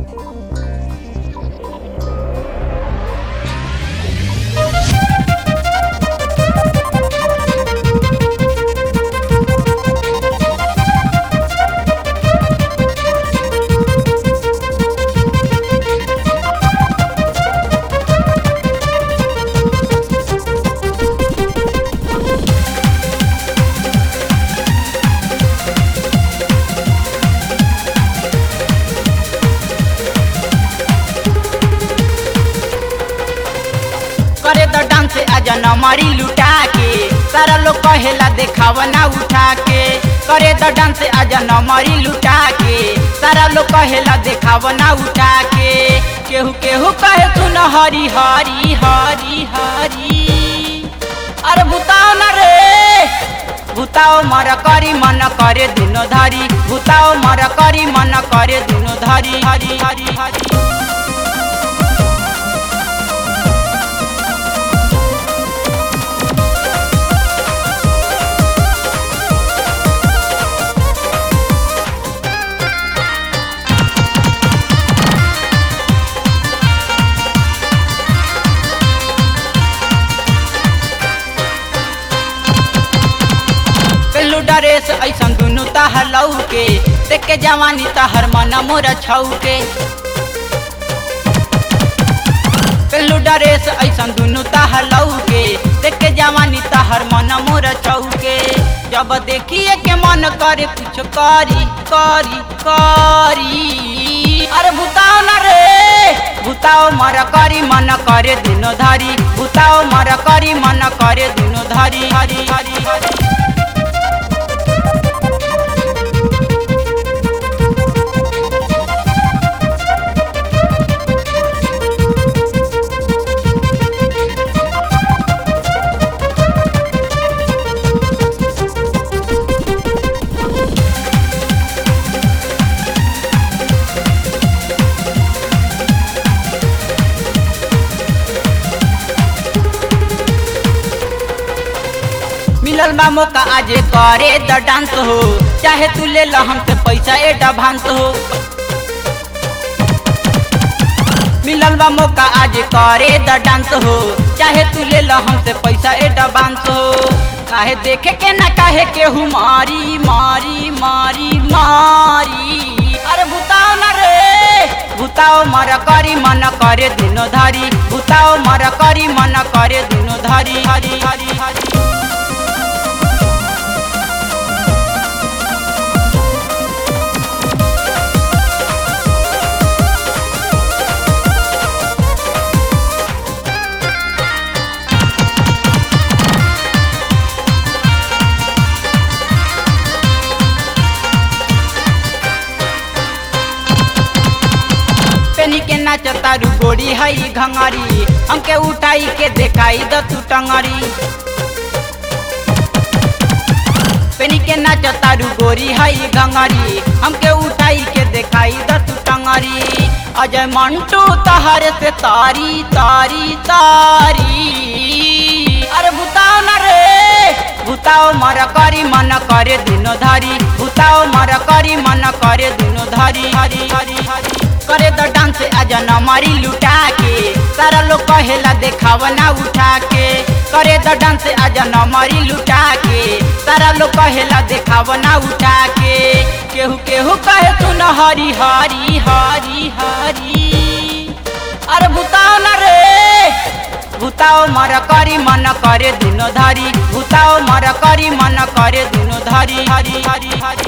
करे तो डांस आजा नमरी लुटा के सारा लोग कहेला देखाव ना उठा के करे तो डांस आजा नमरी लुटा के सारा लोग कहेला देखाव ना उठा के केहू केहू कहे तू न हरी हरी हरी हरी अरे भूताओ न रे भूताओ मर करी मन करे दुनो धरी भूताओ मर करी मन करे दुनो धरी हरी हरी हरी पेलू डरेस ऐसन दुनु तहर लऊ के देख के जवानी तहर मन मोर छऊ के पेलू डरेस ऐसन दुनु तहर लऊ के देख के जवानी तहर मन मोर छऊ के जब देखिए के मन करे कुछ करी करी करी अरे भूताओ न रे भूताओ मर करी मन करे दुनो धरी भूताओ मर करी मन करे दुनो धरी हरी हरी हरी मिलल बा मौका आज करे द डांस हो चाहे तू ले ला हमसे पैसा एडवांस हो मिलल बा मौका आज करे द डांस हो चाहे तू ले ला हमसे पैसा एडवांस हो काहे देखे के ना काहे केहू मारी मारी मारी मारी अरे भूताओ न रे भूताओ मर करी मन करे दुनो धरी भूताओ मर करी मन करे दुनो धरी हरी हरी हरी पेनी के नाच तारू गोरी हई घंगरी हमके उठाई के देखाई द तू टंगरी पेनी के नाच तारू गोरी हई घंगरी हमके उठाई के देखाई द तू टंगरी अजय मंटू तहर से तारी तारी तारी अरे भूताओ न रे भूताओ मर करी मन करे दुनो धरी भूताओ मर करी मन करे दुनो धरी हरी हरी हरी करे द डांस आजा न मारी लुटा के सारा लोग कहेला देखाव ना उठा के करे द डांस आजा न मारी लुटा के सारा लोग कहेला देखाव ना उठा के केहू केहू कहे तू न हरी हरी हरी हरी अरे भूताओ न रे भूताओ मर करी मन करे दुनो धरी भूताओ मर करी मन करे दुनो धरी हरी हरी हरी